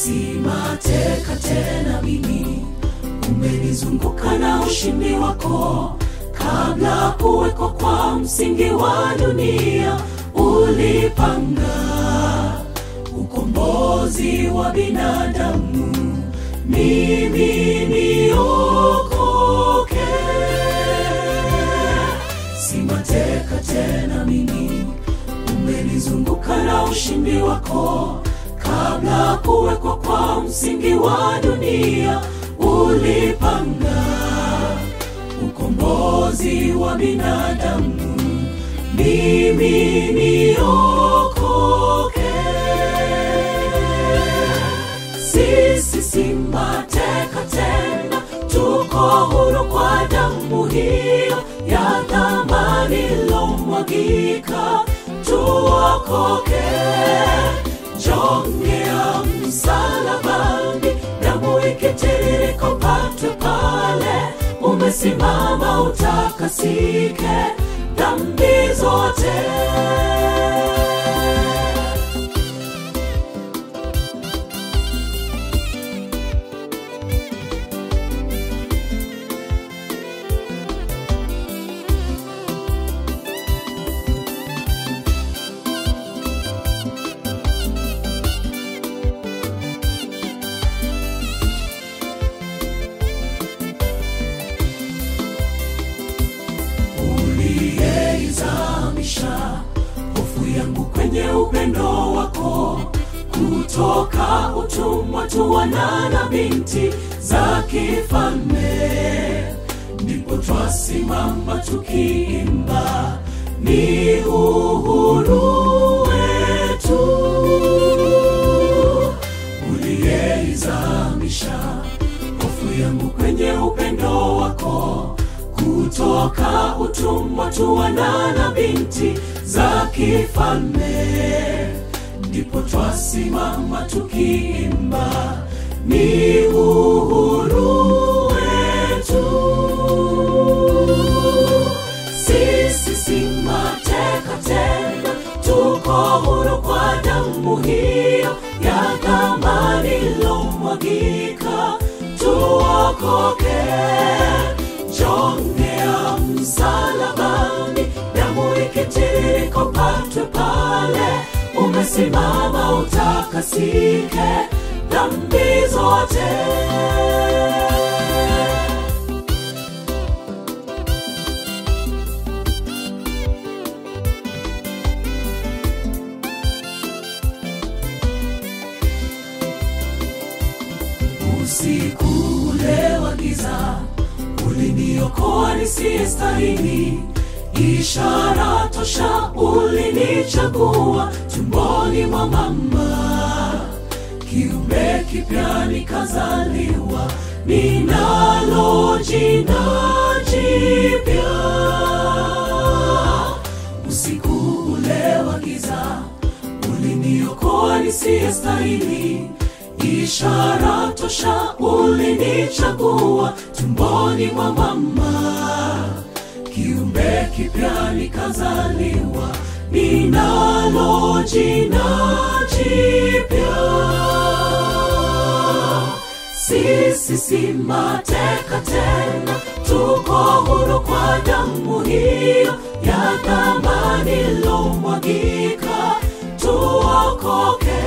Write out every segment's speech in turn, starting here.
si mateka tena mimi umenizunguka na ushindi wako kabla kuwekwa kwa msingi wa dunia ulipanga ukombozi wa binadamu mimi niokoke si mateka tena mimi umenizunguka na ushindi wako kabla kuwekwa kwa msingi wa dunia ulipanga ukombozi wa binadamu mimi niokoke sisi si mateka tena tuko huru kwa damu hiyo ya dhamani ilomwagika tuokoke jongea msalabani damu ikitiririka upatwe pale umesimama utakasike dhambi zote uliyeizamisha hofu yangu kwenye upendo wako kutoka utumwa tu wana na binti za kifalme ndipo twasimama tukiimba ni uhuru wetu uliyeizamisha hofu yangu kwenye upendo wako kutoka utumwa tu wana na binti za kifalme ndipo twasimama tukiimba ni uhuru wetu sisi si mateka tena tuko huru kwa damu hiyo ya dhamani ilomwagika tuokoke jongea msalabani damu ikitiririka upatwe pale umesimama utakasike dhambi zote usiku ule wa giza uliniokoa nisiyestahili ishara tosha ulinichagua tumboni mwa mama kiumbe kipya nikazaliwa ninalo jina jipya usiku ule wa giza uliniokoa nisiyestahili ishara tosha ulinichagua tumboni mwa mama kiumbe kipya nikazaliwa ninalo jina jipya sisi si mateka tena tuko huru kwa damu hiyo ya dhamani ilomwagika tuokoke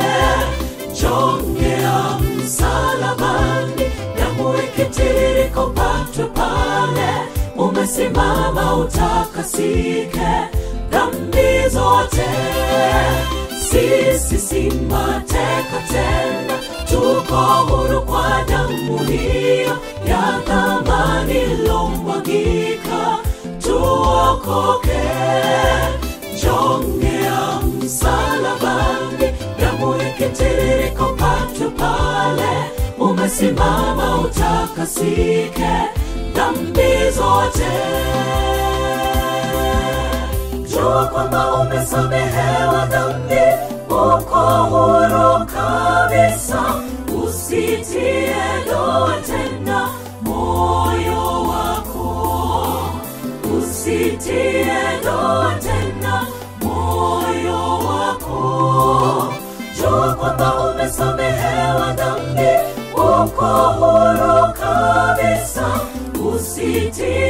jongea msalabani damu ikitiririka upatwe pale umesimama utakasike dhambi zote sisi si mateka tena tuko huru kwa damu hiyo ya dhamani ilomwagika tuokoke jongea msalabani damu ikitiririka upatwe pale umesimama utakasike dhambi zote jua kwamba umesamehewa dhambi uko huru kabisa usitie doa tena moyo wako usitie doa tena moyo wako jua kwamba ume umesamehewa dhambi uko huru kabisa usitie